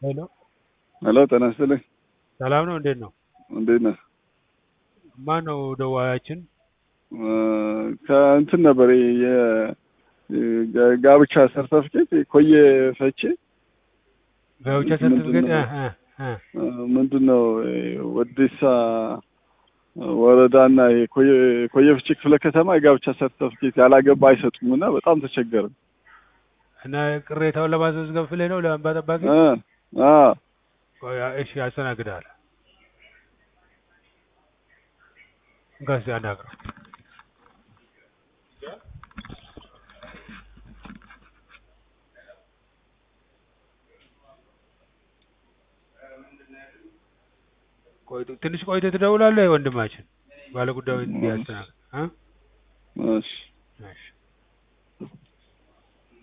ሄሎ ሄሎ ጤና ይስጥልኝ። ሰላም ነው? እንዴት ነው? እንዴት ነህ? ማን ነው ደዋያችን? ከእንትን ነበር የጋብቻ ሰርተፍኬት ኮየ ፈቼ ጋብቻ ሰርቲፊኬት እ እ ምንድን ነው ወዴሳ ወረዳና ኮየ ፍቼ ክፍለ ከተማ የጋብቻ ሰርተፍኬት ያላገባ አይሰጡም እና በጣም ተቸገርን። እና ቅሬታውን ለማስመዝገብ ፍልህ ነው ለእንባ ጠባቂ? እ አ ቆይ፣ እሺ ያስተናግዳል። እንካስ ያናግረው። ቆይ ትንሽ ቆይተህ ትደውላለህ ወንድማችን፣ ባለጉዳዩ እንዲያስተናግድ እ እሺ እሺ